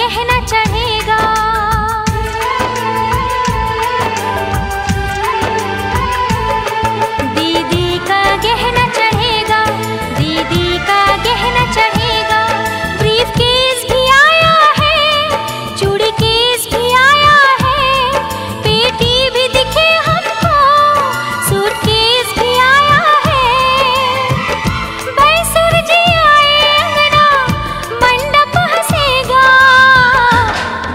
गहना चढ़ेगा दीदी का गहना चढ़ेगा दीदी का गहना चढ़ेगा ब्रीफ केस भी आया है चूड़ी केस भी आया है पेटी भी दिखे हमको सूटकेस भी आया है बैसुर जी आए अंगना मंडप हंसेगा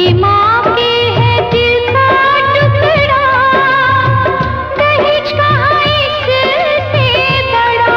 बेटी माँ के है दिल का टुकड़ा दहेज कहाँ इससे बड़ा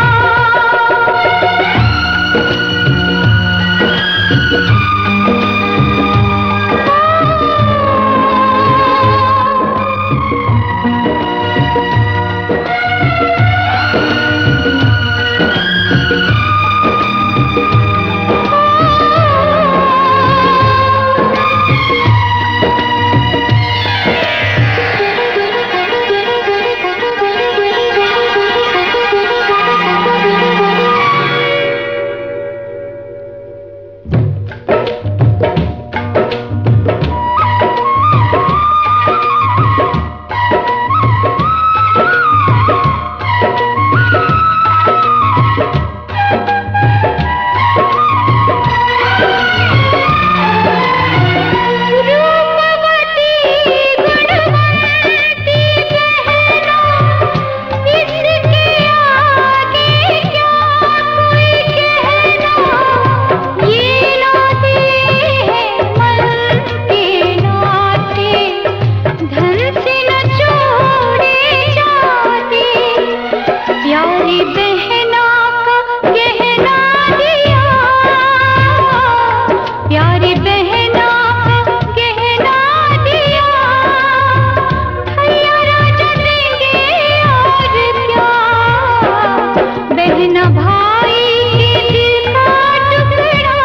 रूपवती गुणवती बहना इसके आगे क्या कोई कहना ये नाते हैं मन के नाते धन से न जोड़े जाते प्यारी बहना का गहना दिया प्यारी बहना का गहना दिया भैया राजा देंगे और क्या बहना भाई के दिल का टुकड़ा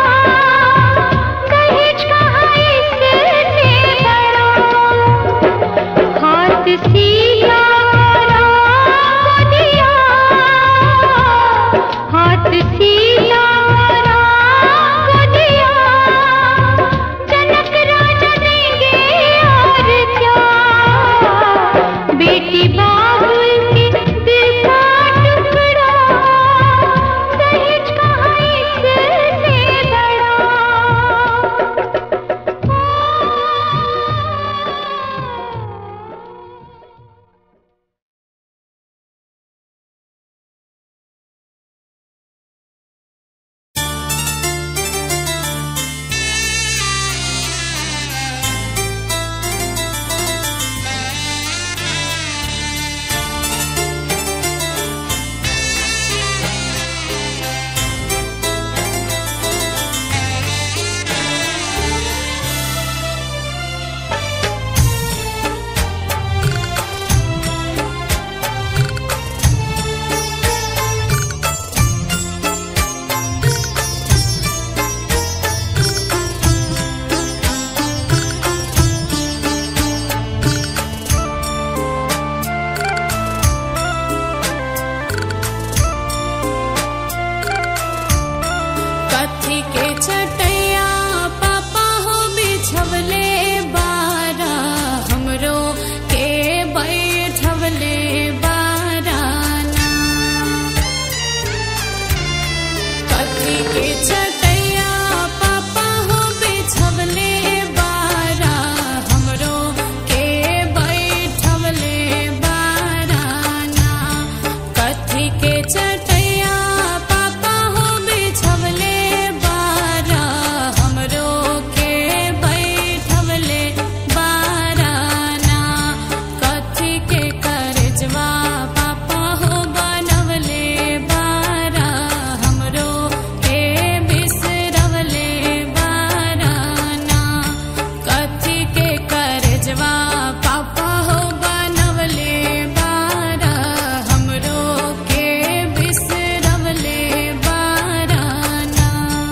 दहेज कहाँ इससे बड़ा हाथ सीधा राम को दिया हाथ सीधा राम को दिया जनक राजा देंगे और क्या बेटी बाबुल के दिल का टुकड़ा दहेज कहाँ इससे बड़ा कथी के चटैया पापा हो बिछवले बारा हमरो के बैठवले बाराना कथी के चटैया पापा हो बिछवले बारा हमरो के बैठवले बाराना कथी के चटैया पापा हो बिछवले बारा हमरो के बैठवले बाराना कथी के करजवा पापा हो बनवले बारा हमरो के बिसरवले बाराना कथी के करजवा पापा हो बनवले बारा हमरो के बिसरवले बाराना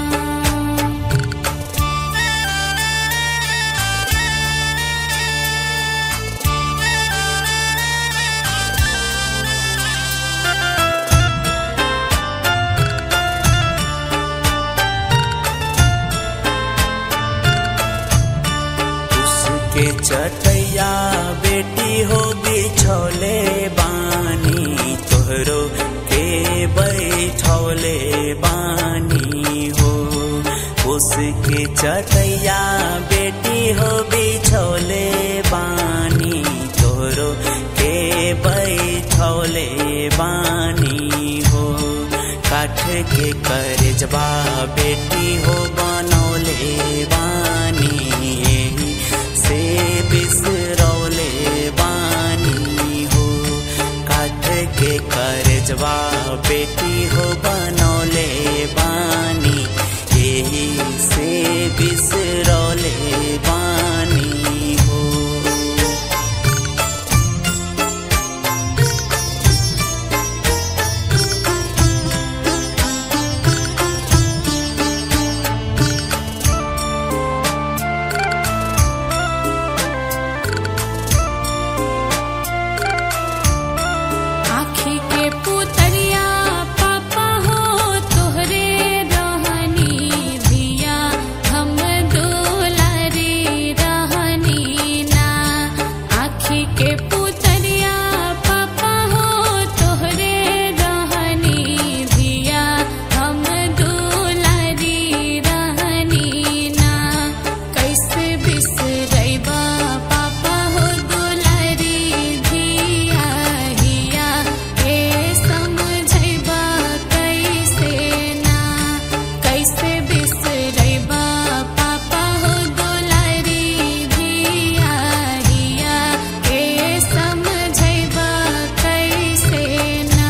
उसके चटैया बेटी हो बिछौले बानी तोहरो के बैठौले बानी हो उसके चटैया बेटी हो बिछौले बानी तोहरो के बैठौले बानी हो काठ के करजबा बेटी हो बनौले बानी फुलवा बेटी हो बनौले बानी यही से बिसरौले बानी हो आँखी के पुतरिया पापा हो तोहरे रहनी धिया हम दुलारी रहनी ना आँखी के पुतरिया पापा हो तोहरे रहनी धिया हम दुलारी रहनी ना कैसे बिसरैबा पापा हो दुलारी धिया हिया के समझैबा कैसे ना कैसे बिसरैबा पापा हो दुलारी धिया हिया के समझैबा कैसे ना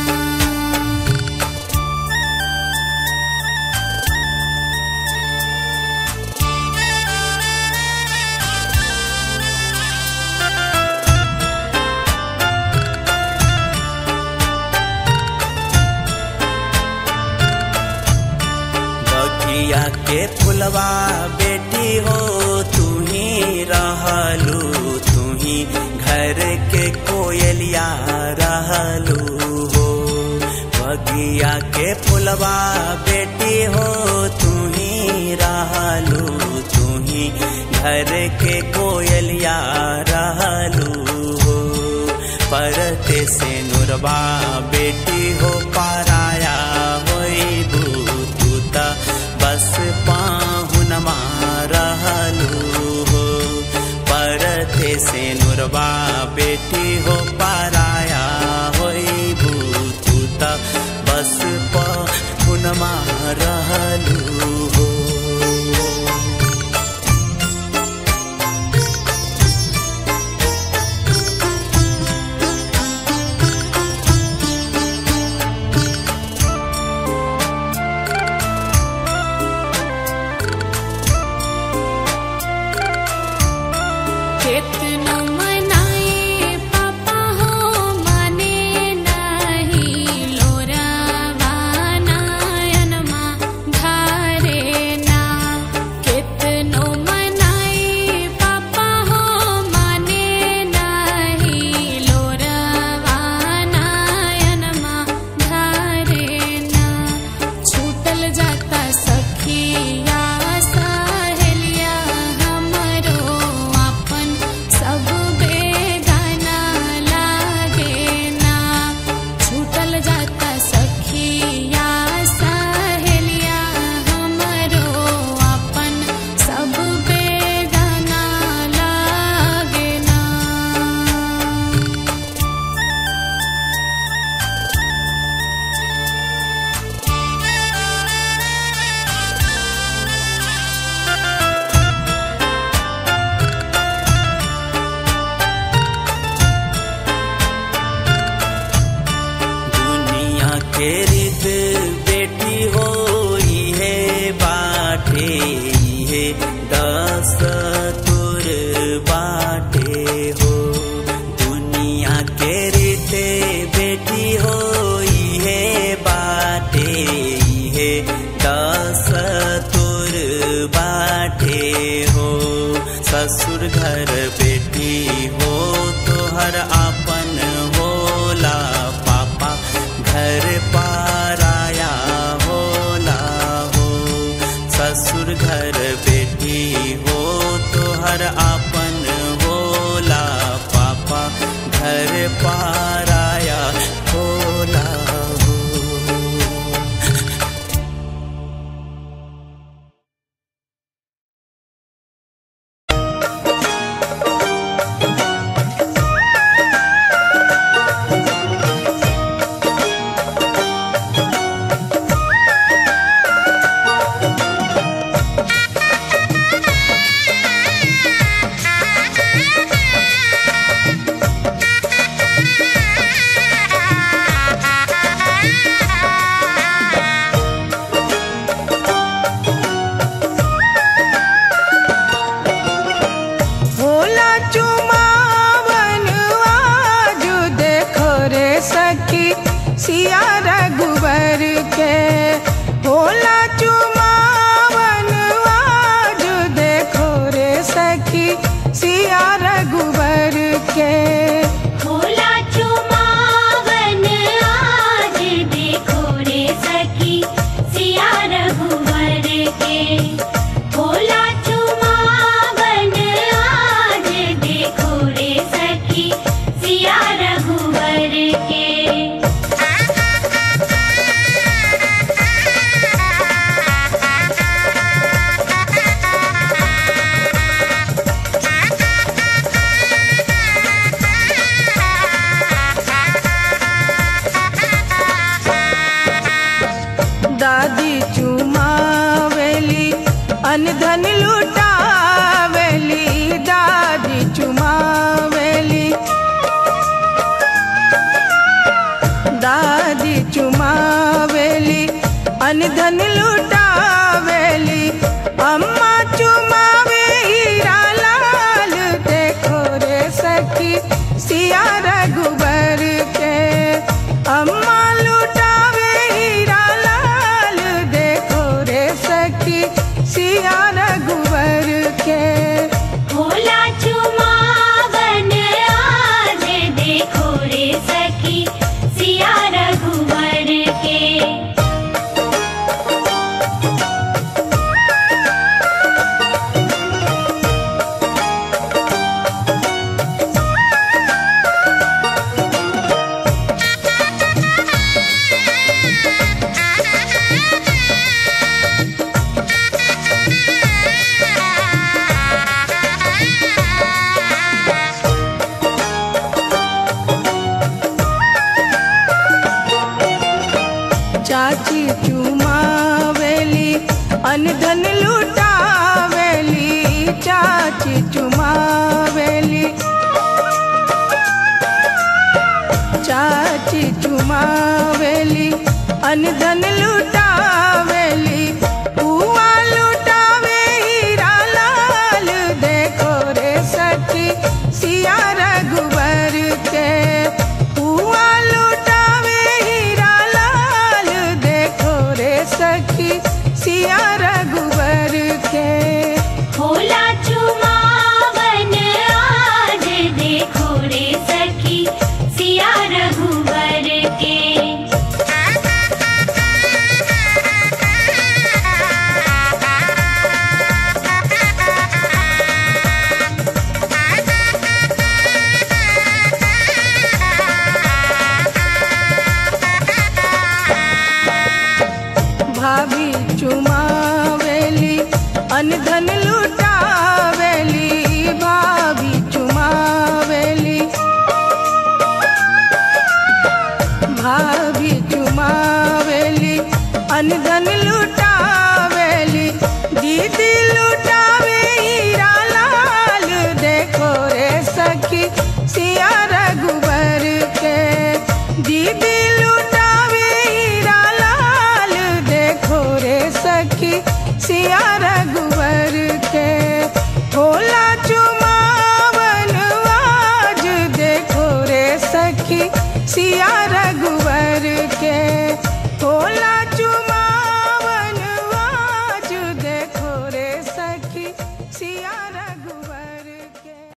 बगिया के फुलवा बेटी हो तू ही रहलू तू ही घर के कोयलिया रहलू हो बगिया के फुलवा बेटी हो तू ही रहलू तू ही घर के कोयलिया रहलू हो परते से नुरबा बेटी हो पाराया होइबू तू त बस पाहुनमा रहलू हो परते से नुरबा बेटी हो पाराया होइबू तू त बस पाहुनमा रहलू हो केतनो मनाए पापा हो माने नाही लोरावा नायनमा धारे ना केतनो मनाए पापा हो माने नाही लोरावा नायनमा धारे ना छूटल जाता सखिया सहेलिया हमरो अपन सब बेगाना लागे ना छूटल जाता सखिया सहेलिया हमरो अपन सब बेगाना लागे ना दुनिया के रित बेटी हो इहे बाटे इहे दस तुर बाटे हो दुनिया के रित बेटी हो इहे बाटे इहे दस तुर बाटे हो ससुर घर बेटी हो तोहर आपन होला पापा घर पाराया होला हो ससुर घर बेटी हो तोहर आपन होला पापा घर पाराया होला हो Thank you. चुमावन आज देखो रे सखी सिया रघुबर के होला चुमावन आज देखो रे सखी सिया रघुबर के भोला चुमावन आज देखो रे सखी सिया रघुवर के भोला चुमावन आज देखो रे सखी सिया रघुवर के दादी चुमावेली अनधन लुटावेली दादी चुमावेली दादी चुमावेली अनधन लुटावेली अम्मा चुमावे हीरा लाल देखो रे सखी सिया रघुबर के अम्मा लुटावे हीरा लाल देखो रे सखी सिया रघुबर के भोला चुमावन आज देखो रे सखी सिया रघुवर के चाची चुमावेली अनधन लुटावेली चाची चुमावेली चाची चुमावेली अनधन लुटावेली हुआ लुटावे हीरा लाल देखो रे सखी सिया रघुबर के हुआ लुटावे हीरा लाल देखो रे सखी सिया रघुबर के भोला चुमावन आज देखो रे सखी सिया रघुवर के भाभी चुमावेली अनधन लुटावेली भाभी चुमावेली भाभी चुमावेली अनधन लुटावेली दीदी लुटावे हीरा लाल देखो रे सखी सिया रघुबर के दीदी लुटावे हीरा लाल देखो रे सखी सिया रघुबर के भोला चुमावन आज देखो रे सखी सिया